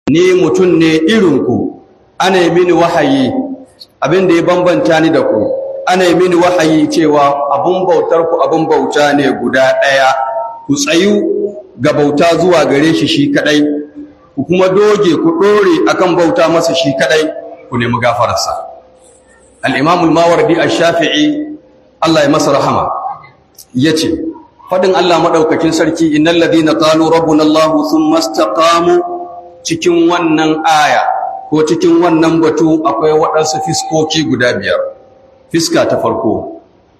ni mutum ne irinku ana yi mini wahayi abin da ya bambanta ni da ku ana yi mini wahayi cewa abun bautar ku abun bauta ne guda ɗaya ku tsayu ga bauta zuwa gare shi shi kadai ku kuma doge ku dore akan bauta masa shi kadai ku nemi gafararsa al-imam al-mawardi ash-shafi'i Allah ya masa rahama yace fadin Allah madaukakin sarki innal ladina qalu rabbuna Allah thumma istaqamu cikin wannan aya ko cikin wannan batu akwai waɗansu fiskoki guda biyar fiska ta farko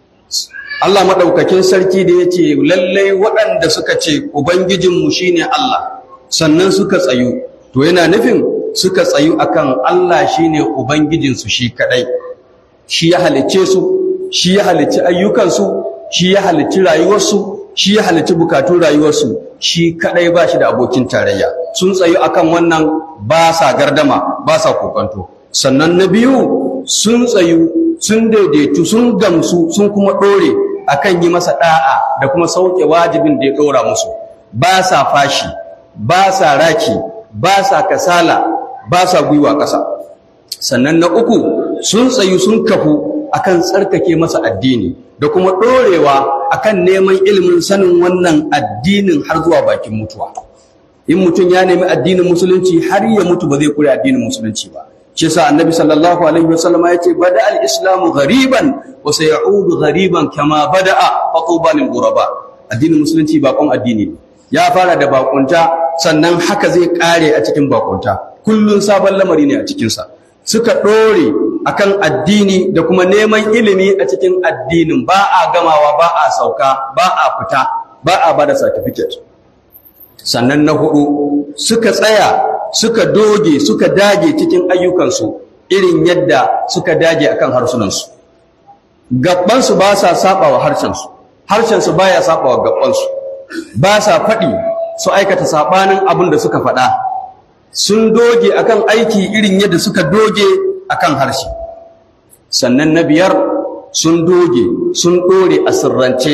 Allah maɗaukakin sarki da ya ce lallai waɗanda suka ce Ubangijinmu shi ne Allah sannan suka tsayu to yana nufin suka tsayu akan Allah shi ne Ubangijinsu shi kaɗai shi ya halicce su shi ya halicci ayyukansu shi ya halicci rayuwarsu shi ya halicci bukatun rayuwarsu shi kaɗai ba shi da abokin tarayya sun tsayu akan wannan ba sa gardama ba sa kokonto sannan na biyu sun tsayu sun daidaitu sun gamsu sun kuma ɗore akan yi masa ɗa'a da kuma sauke wajibin da ya ɗora musu ba sa fashi ba sa raki ba sa kasala ba sa gwiwa ƙasa sannan na uku sun tsayu sun kafu akan tsarkake masa addini da kuma ɗorewa akan neman ilimin sanin wannan addinin har zuwa bakin mutuwa in mutum ya nemi addinin musulunci har ya mutu ba zai kure addinin musulunci ba shi yasa annabi sallallahu alaihi wasallam ya ce bada al-islamu ghariban wa sayaudu ghariban kama bada'a fatuba lil ghuraba addinin musulunci bakon addini ne ya fara da bakunta sannan haka zai kare a cikin bakunta kullun sabon lamari ne a cikin sa suka dore akan addini da kuma neman ilimi a cikin addinin ba a gamawa ba a sauka ba a fita ba a bada certificate sannan na hudu suka tsaya suka doge suka dage cikin ayyukansu irin yadda suka dage akan harsunansu gabbansu ba sa saba wa harshensu harshensu baya saba wa gabbansu ba sa faɗi su aikata sabanin abin da suka faɗa sun doge akan aiki irin yadda suka doge akan harshe sannan na biyar sun doge sun ɗore a sirrance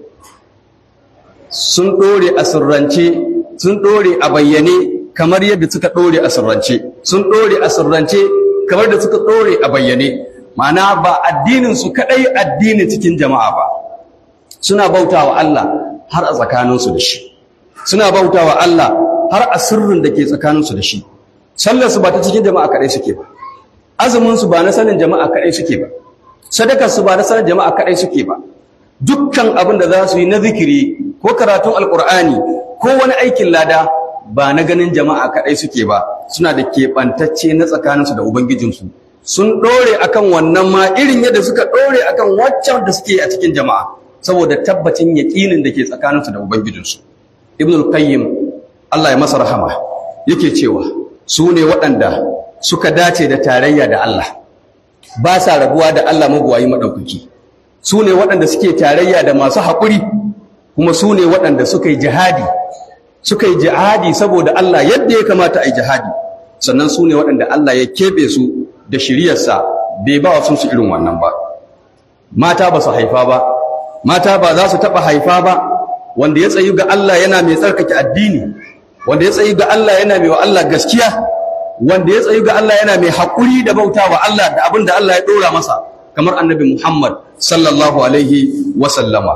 sun ɗore a sirrance sun ɗore a bayyane kamar yadda suka ɗore a sirrance sun ɗore a sirrance kamar da suka ɗore a bayyane ma'ana ba addinin su kaɗai addinin cikin jama'a ba suna bauta wa Allah har a tsakaninsu da shi suna bauta wa Allah har a sirrin da ke tsakaninsu da shi sallarsu ba ta cikin jama'a kaɗai suke ba azuminsu ba na sanin jama'a kaɗai suke ba sadakarsu ba na sanin jama'a kaɗai suke ba dukkan abin da za su yi na zikiri ko karatun alƙur'ani ko wani aikin lada ba na ganin jama'a kaɗai suke ba suna da keɓantacce na tsakaninsu da ubangijinsu sun ɗore akan wannan ma irin yadda suka ɗore akan waccan da suke a cikin jama'a saboda tabbacin yaƙinin da ke tsakaninsu da ubangijinsu ibn al-qayyim Allah ya masa rahama yake cewa su ne waɗanda suka dace da tarayya da Allah ba sa rabuwa da Allah mabuwayi maɗaukaki su ne waɗanda suke tarayya da masu haƙuri kuma su ne waɗanda suka yi jihadi suka yi jihadi saboda Allah yadda ya kamata a yi jihadi sannan su ne waɗanda Allah ya keɓe su da shiriyarsa bai ba wa su irin wannan ba mata ba su haifa ba mata ba za su taɓa haifa ba wanda ya tsayi ga Allah yana mai tsarkake addini wanda ya tsayi ga Allah yana mai wa Allah gaskiya wanda ya tsayi ga Allah yana mai haƙuri da bauta wa Allah da abin da Allah ya ɗora masa kamar annabi Muhammad sallallahu alaihi wa sallama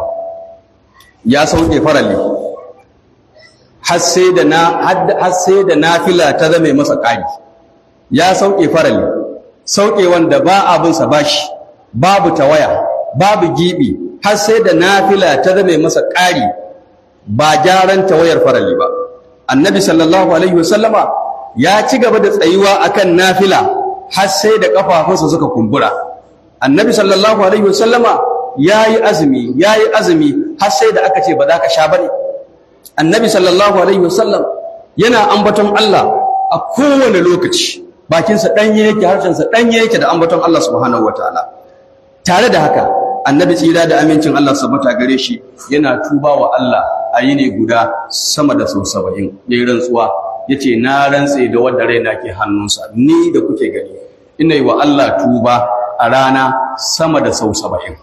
ya sauke farali har sai da na har sai da nafila ta zame masa ƙari ya sauke farali sauke wanda ba abin sa bashi babu tawaya babu gibi har sai da nafila ta zame masa ƙari ba gyaran tawayar farali ba annabi sallallahu alaihi wasallama ya ci gaba da tsayuwa akan nafila har sai da kafafunsa suka kumbura annabi sallallahu alaihi wasallama yayi azumi yayi azumi har sai da aka ce ba za ka sha bane annabi sallallahu alaihi wasallam yana ambaton Allah a kowane lokaci bakinsa danye yake harshensa danye yake da ambaton Allah subhanahu wataala tare da haka annabi tsira da amincin Allah sabata gare shi yana tuba wa Allah a yini guda sama da sau saba'in ya yi rantsuwa ya ce na rantse da wadda raina ke hannunsa ni da kuke gani ina yi wa Allah tuba a rana sama da sau saba'in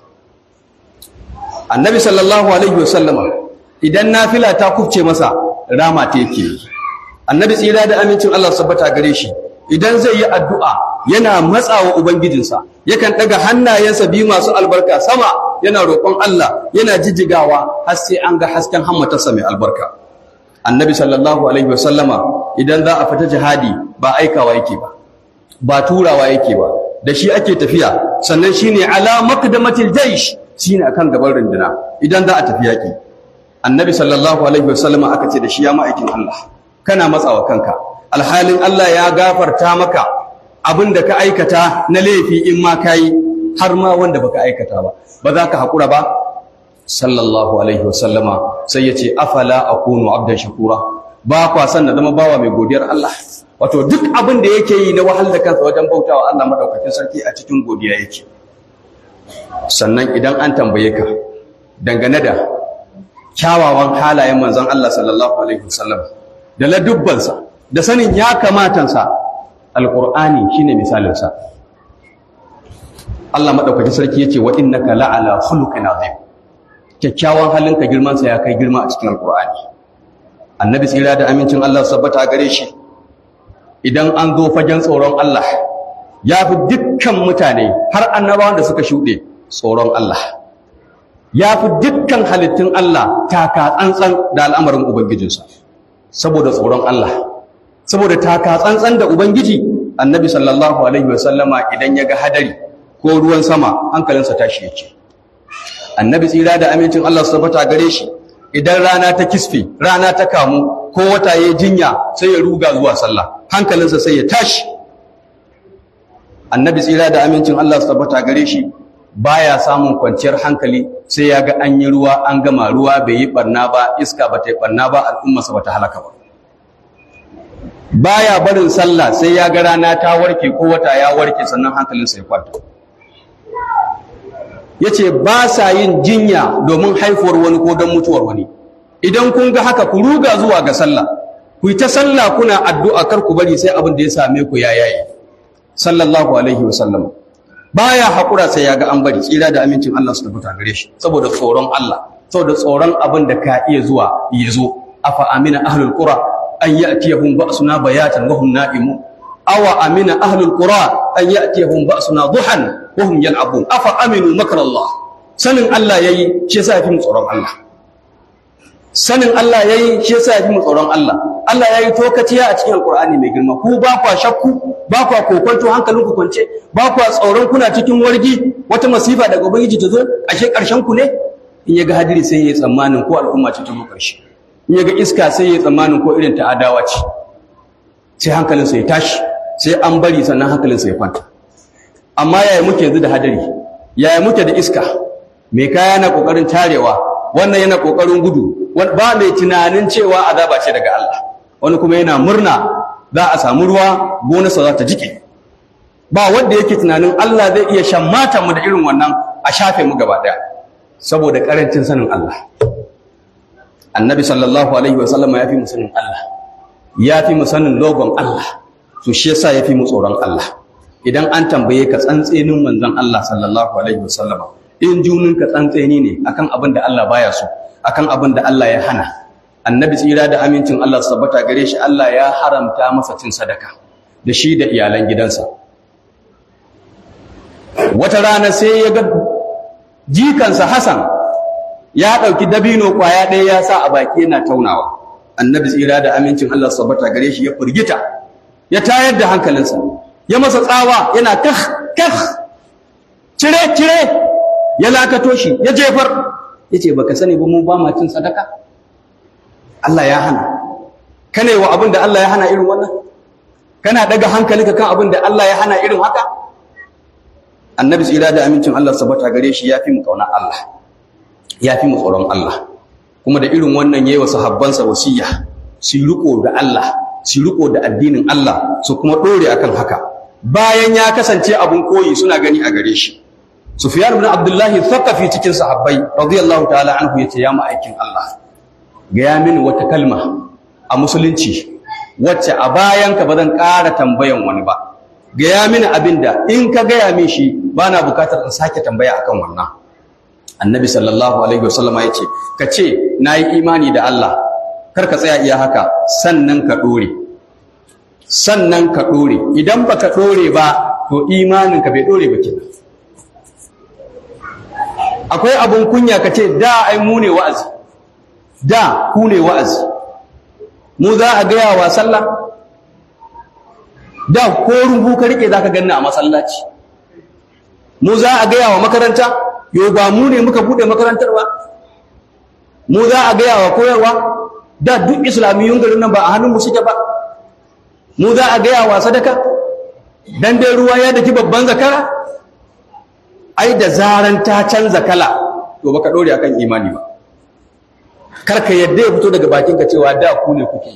annabi sallallahu alaihi wasallama idan nafila ta kufce masa rama ta yake annabi tsira da amincin Allah sabbata gare shi idan zai yi addu'a yana matsawa ubangijinsa yakan daga hannayensa biyu masu albarka sama yana roƙon Allah yana jijjigawa har sai an ga hasken hammatarsa mai albarka annabi sallallahu alaihi wasallama idan za a fita jihadi ba aikawa yake ba ba turawa yake ba da shi ake tafiya sannan shine ala maqdamatil jaysh shine akan gaban runduna idan za a tafi yaki annabi sallallahu alaihi wasallama aka ce da shi ya ma'aikin Allah kana matsawa kanka alhalin Allah ya gafarta maka abin da ka aikata na laifi in ma kai har ma wanda baka aikata ba ba za ka haƙura ba sallallahu alaihi wasallama sai ya ce afala akunu abdan shakura ba kwa san na zama bawa mai godiyar Allah wato duk abin da yake yi na wahal da kansa wajen bautawa Allah madaukakin sarki a cikin godiya yake sannan idan an tambaye ka dangane da kyawawan halayen manzon Allah sallallahu alaihi wasallam da ladubbansa da sanin ya kamatansa alqur'ani shine misalinsa Allah madaukakin sarki yace wa innaka la'ala khuluqin azim kyakkyawan halinka girman sa ya kai girma a cikin alqur'ani annabi tsira da amincin Allah sabbata gare shi idan an zo fagen tsoron Allah ya fi dukkan mutane har annabawan da suka shuɗe tsoron Allah ya fi dukkan halittun Allah taka tsantsan da al'amarin ubangijinsa saboda tsoron Allah saboda taka tsantsan da ubangiji annabi sallallahu alaihi wasallama idan ya ga hadari ko ruwan sama hankalinsa tashi yake annabi tsira da amincin Allah su tabbata gare shi idan rana ta kisfe rana ta kamu ko wata ya jinya sai ya ruga zuwa sallah hankalinsa sai ya tashi annabi tsira da amincin Allah su tabbata gare shi baya samun kwanciyar hankali sai ya ga an yi ruwa an gama ruwa bai yi barna ba iska ba ta yi barna ba al'ummarsa ba ta halaka ba baya barin sallah sai ya ga rana ta warke ko wata ya warke sannan hankalinsa ya kwanta ya ce ba sa yin jinya domin haifuwar wani ko don mutuwar wani idan kun ga haka ku ruga zuwa ga sallah ku yi ta sallah kuna addu'a kar ku bari sai abin da ya same ku ya yayi sallallahu alaihi wa sallam baya haƙura sai ya ga an bari tsira da amincin Allah su tabbata gare shi saboda tsoron Allah saboda tsoron abin da ka iya zuwa ya zo afa amina ahlul qura an ya'tiyahum ba'suna bayatan wa hum na'imun awa amina ahlul qura an ya'tiyahum ba'suna duhan wa hum yal'abun afa aminu makrallah sanin Allah yayi shi yasa yafi mu tsoron Allah sanin Allah yayi shi yasa yafi mu tsoron Allah Allah yayi tokaciya a cikin alqur'ani mai girma ku ba kwa shakku ba kwa kokonto hankalinku kwance ba kwa tsoron kuna cikin wargi wata masifa daga ubangiji ta zo ashe karshen ku ne in yaga hadiri sai yayi tsammanin ko al'umma ce ta zo karshe in yaga iska sai yayi tsammanin ko irin ta adawa ce sai hankalinsa ya tashi sai an bari sannan hankalinsa ya kwanta amma yaya muke yanzu da hadari yaya muke da iska mai kaya na kokarin tarewa wannan yana kokarin gudu ba mai tunanin cewa azaba ce daga Allah wani kuma yana murna za a samu ruwa gonarsa za ta jike ba wanda yake tunanin Allah zai iya shan matan mu da irin wannan a shafe mu gaba daya saboda karancin sanin Allah annabi sallallahu alaihi wasallam ya fi mu sanin Allah ya fi mu sanin logon Allah to shi yasa ya fi mu tsoron Allah idan an tambaye ka tsantsenin manzon Allah sallallahu alaihi wasallam in junin ka tsantseni ne akan abin da Allah baya so akan abin da Allah ya hana annabi tsira da amincin Allah su tabbata gare shi Allah ya haramta masa cin sadaka da shi da iyalan gidansa wata rana sai ya ga jikansa Hassan ya ɗauki dabino ƙwaya ɗaya ya sa a baki yana taunawa annabi tsira da amincin Allah su tabbata gare shi ya furgita ya tayar da hankalinsa ya masa tsawa yana kah kah cire cire ya lakato shi ya jefar yace baka sani ba mu ba ma cin sadaka Allah ya hana kana wa abin da Allah ya hana irin wannan kana daga hankalinka kan abin da Allah ya hana irin haka annabi tsira da amincin Allah sabata gare shi yafi mu kauna Allah yafi mu tsoron Allah kuma da irin wannan yayi wa sahabbansa wasiya su riko da Allah su riko da addinin Allah su kuma dore akan haka bayan ya kasance abun koyi suna gani a gare shi Sufyan ibn Abdullahi Thaqafi cikin sahabbai radiyallahu ta'ala anhu yace ya ma'aikin Allah gaya mini wata kalma a musulunci wacce a bayanka ba zan ƙara tambayan wani ba gaya mini abinda in ka gaya min shi ba na bukatar in sake tambaya akan wannan annabi sallallahu alaihi wasallama ya ce ka ce na yi imani da Allah kar ka tsaya iya haka sannan ka ɗore sannan ka ɗore idan ba ka ɗore ba to imaninka bai ɗore ba kenan akwai abun kunya ka ce da ai mu ne wa'azi da ku ne wa'azi mu za a gaya wa sallah da ko rubu ka rike za ka ganna a masallaci mu za a gaya wa makaranta yau ba mu ne muka buɗe makarantar ba mu za a gaya wa koyarwa da duk islamiyyun garin nan ba a hannunmu suke ba mu za a gaya wa sadaka dan dai ruwa ya daki babban zakara ai da zaran ta canza kala to baka dore akan imani ba karka yadda ya fito daga bakinka cewa da ku ne kuke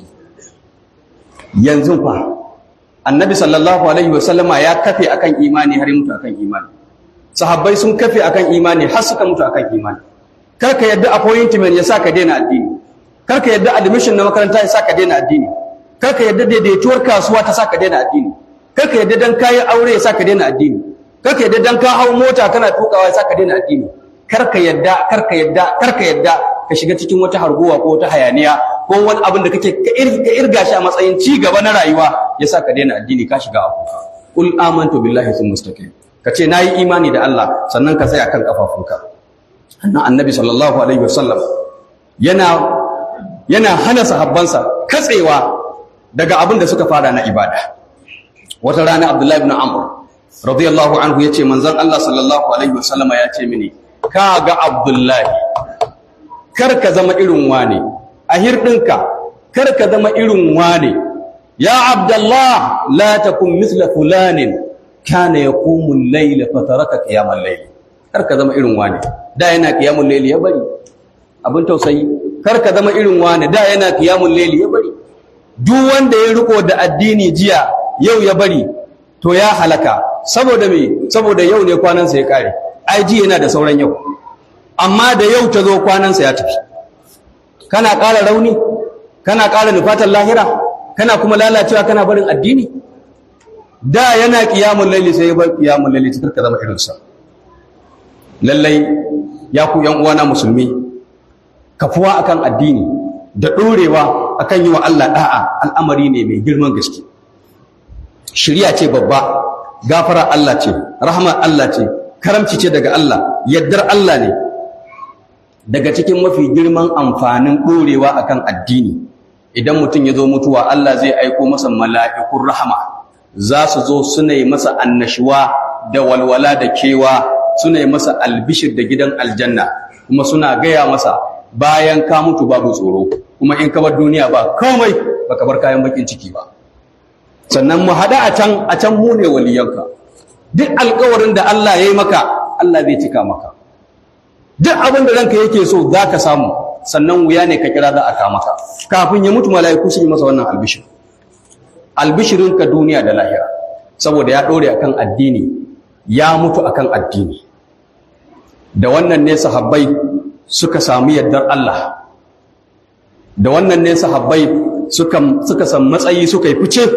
yanzu fa annabi sallallahu alaihi wasallama ya kafe akan imani har mutu akan imani sahabbai sun kafe akan imani har suka mutu akan imani karka yadda appointment ya saka daina addini karka yadda admission na makaranta ya saka daina addini karka yadda daidaituwar kasuwa ta saka daina addini karka yadda dan kayi aure ya saka daina addini karka yadda dan ka hau mota kana tukawa ya saka daina addini karka yadda karka yadda karka yadda ka shiga cikin wata harguwa ko wata hayaniya ko wani abin da kake ka irga shi a matsayin ci gaba na rayuwa ya saka daina addini ka shiga abu qul amantu billahi sun mustaqim ka ce nayi imani da Allah sannan ka tsaya kan kafafunka annan annabi sallallahu alaihi wasallam yana yana hana sahabbansa katsewa daga abin da suka fara na ibada wata rana abdullahi ibn amr radiyallahu anhu yace manzon Allah sallallahu alaihi wasallama yace mini ka ga abdullahi kar ka zama irin wane a hirdinka kar ka zama irin wane ya abdullah la takun mithla fulanin kana yaqumu al-layla fataraka qiyam al-layl kar ka zama irin wane da yana qiyamul layl ya bari abin tausayi kar ka zama irin wane da yana qiyamul layl ya bari duk wanda ya riko da addini jiya yau ya bari to ya halaka saboda me saboda yau ne kwanansa ya kare ai ji yana da sauran yau amma da yau ta zo kwanansa ya tafi kana ƙara rauni kana ƙara nufatar lahira kana kuma lalacewa kana barin addini da yana ƙiyamun laili sai ya bar ƙiyamun laili ta ka zama irinsa lallai ya ku yan uwana musulmi kafuwa akan addini da ɗorewa akan yi wa Allah da'a al'amari ne mai girman gaske shirya ce babba gafara Allah ce rahmar Allah ce karamci ce daga Allah yaddar Allah ne daga cikin mafi girman amfanin ɗorewa akan addini idan mutum ya zo mutuwa Allah zai aiko masa mala'ikun rahama za su zo suna yi masa annashuwa da walwala da kewa suna yi masa albishir da gidan aljanna kuma suna gaya masa bayan ka mutu babu tsoro kuma in ka bar duniya ba komai baka bar kayan bakin ciki ba sannan mu haɗa a can a can mu ne waliyanka duk alkawarin da Allah ya yi maka Allah zai cika maka duk abin da ranka yake so za ka samu sannan wuya ne ka kira za a kama ka kafin ya mutu mala'iku su yi masa wannan albishir albishirinka duniya da lahira saboda ya ɗore akan addini ya mutu akan addini da wannan ne sahabbai suka samu yardar Allah da wannan ne sahabbai suka suka san matsayi suka yi fice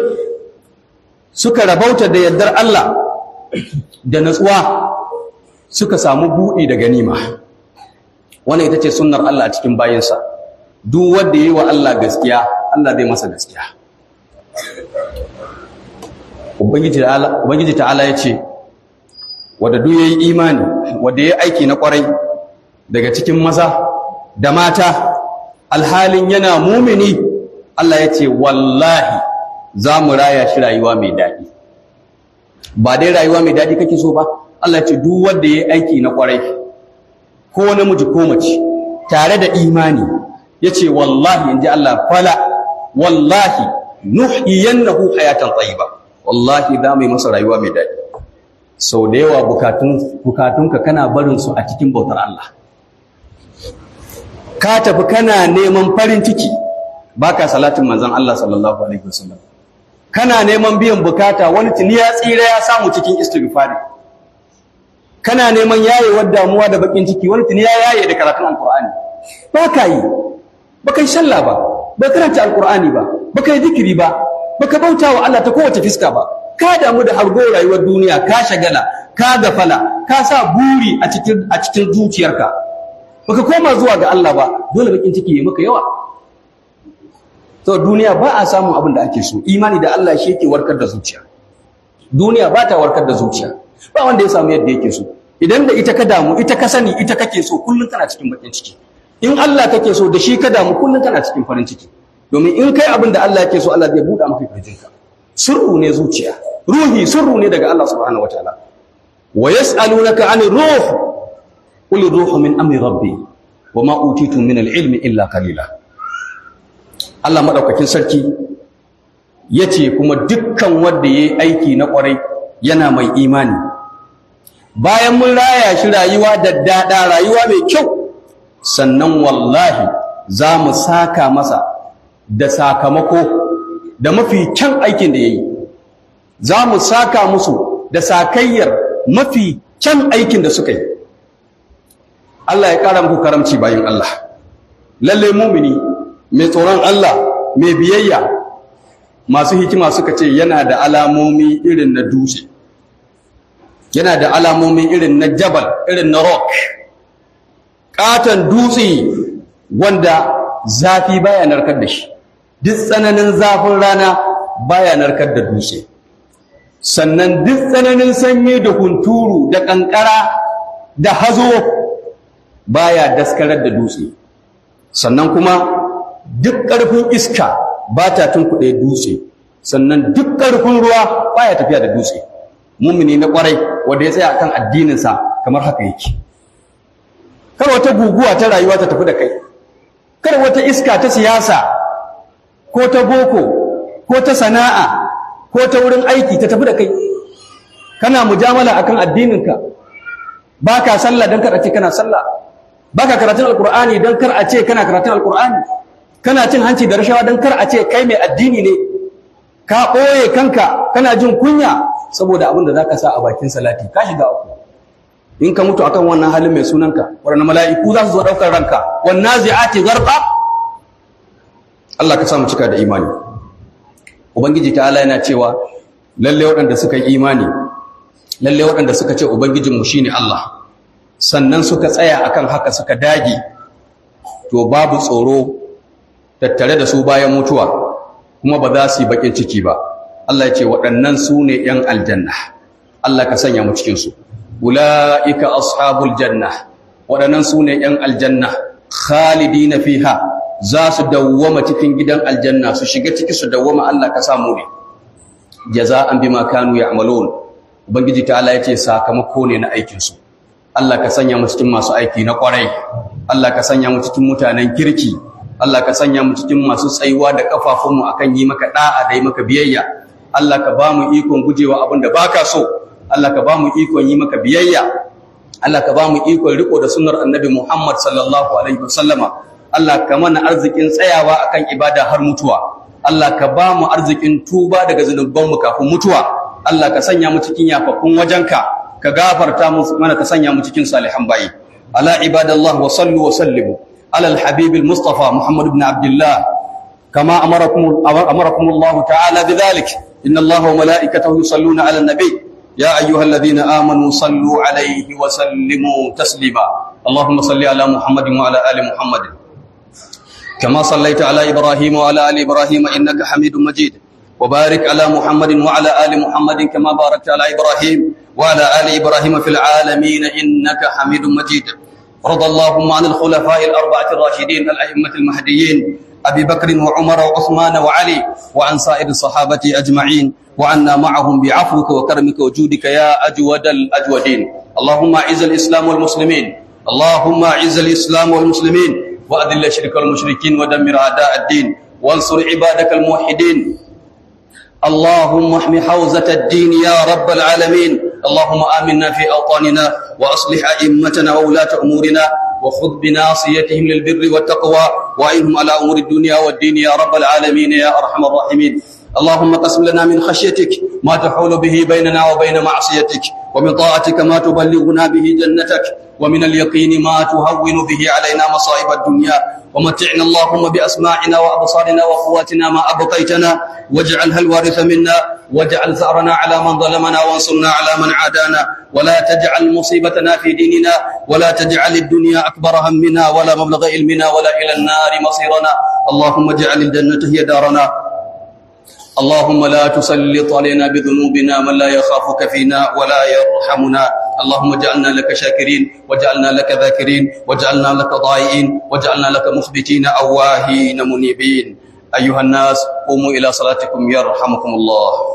suka rabauta da yardar Allah da natsuwa suka samu buɗi da ganima wannan ita ce sunnar Allah a cikin bayinsa duk wanda yi wa Allah gaskiya Allah zai masa gaskiya ubangiji ta'ala ya ce wadda duk ya yi imani wadda ya aiki na kwarai daga cikin maza da mata alhalin yana mumini Allah ya ce wallahi za mu raya shi rayuwa mai daɗi ba dai rayuwa mai daɗi kake so ba Allah ce duk wanda ya aiki na kwarai ko namiji ko mace tare da imani yace wallahi inji Allah fala wallahi nuhyiyannahu hayatan tayyiba wallahi da mai masa rayuwa mai daɗi sau da yawa bukatun bukatunka kana barin su a cikin bautar Allah ka tafi kana neman farin ciki baka salatin manzon Allah sallallahu alaihi wasallam kana neman biyan bukata wani tuni ya tsira ya samu cikin istighfari kana neman yayewar damuwa da bakin ciki wani tuni ya yaye da karatun alqur'ani ba ka yi ba kai shalla ba ba karanta alqur'ani ba ba kai zikiri ba ba ka bauta wa Allah ta kowace fiska ba ka damu da hargo rayuwar duniya ka shagala ka gafala ka sa buri a cikin a cikin zuciyarka baka koma zuwa ga Allah ba dole bakin ciki ya maka yawa to duniya ba a samun abin da ake so imani da Allah shi yake warkar da zuciya duniya ba ta warkar da zuciya ba wanda ya samu yadda yake so idan da ita ka damu ita ka sani ita kake so kullum kana cikin bakin ciki in Allah kake so da shi ka damu kullum kana cikin farin ciki domin in kai abin da Allah yake so Allah zai buɗa maka kirjinka sirru ne zuciya ruhi sirru ne daga Allah subhanahu wataala wa yas'alunaka 'anir ruh qul ruhu min amri rabbi wa ma utitum min al-ilmi illa qalila Allah madaukakin sarki yace kuma dukkan wanda yayi aiki na kwarai yana mai imani bayan mun raya shi rayuwa da dada rayuwa mai kyau sannan wallahi za mu saka masa da sakamako da mafi kyan aikin da ya yi za mu saka musu da sakayyar mafi kyan aikin da suka yi Allah ya ƙara muku karamci bayan Allah lalle mumini mai tsoron Allah mai biyayya masu hikima suka ce yana da alamomi irin na dutse yana da alamomi irin na jabal irin na rock katon dutse wanda zafi baya narkar da shi duk tsananin zafin rana baya narkar da dutse sannan duk tsananin sanyi da hunturu da kankara da hazo baya daskarar da dutse sannan kuma duk ƙarfin iska ba ta tunkuɗe dutse sannan duk ƙarfin ruwa baya tafiya da dutse mumini na ƙwarai wanda ya tsaya akan addininsa kamar haka yake kar wata guguwa ta rayuwa ta tafi da kai kar wata iska ta siyasa ko ta boko ko ta sana'a ko ta wurin aiki ta tafi da kai kana mujamala akan addininka baka sallah dan kar a ce kana sallah baka karatun alqur'ani dan kar a ce kana karatun alqur'ani kana cin hanci da rashawa dan kar a ce kai mai addini ne ka ɓoye kanka kana jin kunya saboda abin da zaka sa a bakin salati ka shiga uku in ka mutu akan wannan halin mai sunanka waɗannan mala'iku za su zo ɗaukar ranka wannan zi'ati garqa Allah ka samu cika da imani ubangiji ta Allah yana cewa lalle waɗanda suka yi imani lalle waɗanda suka ce ubangijinmu shine Allah sannan suka tsaya akan haka suka dage to babu tsoro tattare da su bayan mutuwa kuma ba za su yi bakin ciki ba Allah ya ce waɗannan su ne ‘yan aljanna Allah ka sanya mu cikinsu ula'ika ashabul janna waɗannan su ne ‘yan aljanna khalidina fiha za su dawwama cikin gidan aljanna su shiga ciki su dawwama Allah ka samu ne jaza'an bima kanu ya'malun ubangiji ta Allah yace sakamako ne na aikin su Allah ka sanya mu cikin masu aiki na kwarai Allah ka sanya mu cikin mutanen kirki Allah ka sanya mu cikin masu tsayuwa da kafafunmu akan yi maka da'a da yi maka biyayya Allah ka ba mu ikon gujewa abin da baka so Allah ka ba mu ikon yi maka biyayya Allah ka ba mu ikon riko da sunnar annabi Muhammad sallallahu alaihi wasallama Allah ka mana arzikin tsayawa akan ibada har mutuwa Allah ka ba mu arzikin tuba daga zunubanmu kafin mutuwa Allah ka sanya mu cikin yafaffun wajenka ka gafarta mu mana ka sanya mu cikin salihan bayi ala ibadallah wa sallu wa sallimu ala alhabib almustafa muhammad ibn abdullah kama amarakum amarakum Allah ta'ala bidhalik inna Allah wa malaikatahu yusalluna ala an-nabi يا أيها الذين آمنوا صلوا عليه وسلموا تسليما اللهم صل على محمد وعلى آل محمد كما صليت على إبراهيم وعلى آل إبراهيم إنك حميد مجيد وبارك على محمد وعلى آل محمد كما باركت على إبراهيم وعلى آل إبراهيم في العالمين إنك حميد مجيد رضى اللهم عن الخلفاء الأربعة الراشدين الأئمة المهديين أبي بكر وعمر وعثمان وعلي وعن سائر الصحابة أجمعين وعنا معهم بعفوك وكرمك وجودك يا أجود الأجودين اللهم أعز الإسلام والمسلمين اللهم أعز الإسلام والمسلمين وأذل الشرك والمشركين ودمر أعداء الدين وانصر عبادك الموحدين اللهم احم حوزة الدين يا رب العالمين اللهم آمنا في أوطاننا وأصلح أئمتنا وولاة أمورنا وخذ بناصيتهم للبر والتقوى وأعنهم على أمور الدنيا والدين يا رب العالمين يا أرحم الراحمين اللهم قسم لنا من خشيتك ما تحول به بيننا وبين معصيتك ومن طاعتك ما تبلغنا به جنتك ومن اليقين ما تهون به علينا مصائب الدنيا ومتعنا اللهم بأسماعنا وأبصارنا وقواتنا ما أبقيتنا واجعلها الوارث منا واجعل ثأرنا على من ظلمنا وانصرنا على من عادانا ولا تجعل مصيبتنا في ديننا ولا تجعل الدنيا أكبر همنا ولا مبلغ علمنا ولا إلى النار مصيرنا اللهم اجعل الجنة هي دارنا اللهم لا تسلط علينا بذنوبنا من لا يخافك فينا ولا يرحمنا اللهم اجعلنا لك شاكرين واجعلنا لك ذاكرين واجعلنا لك ضائعين واجعلنا لك مخبتين أواهين منيبين أيها الناس قوموا إلى صلاتكم يرحمكم الله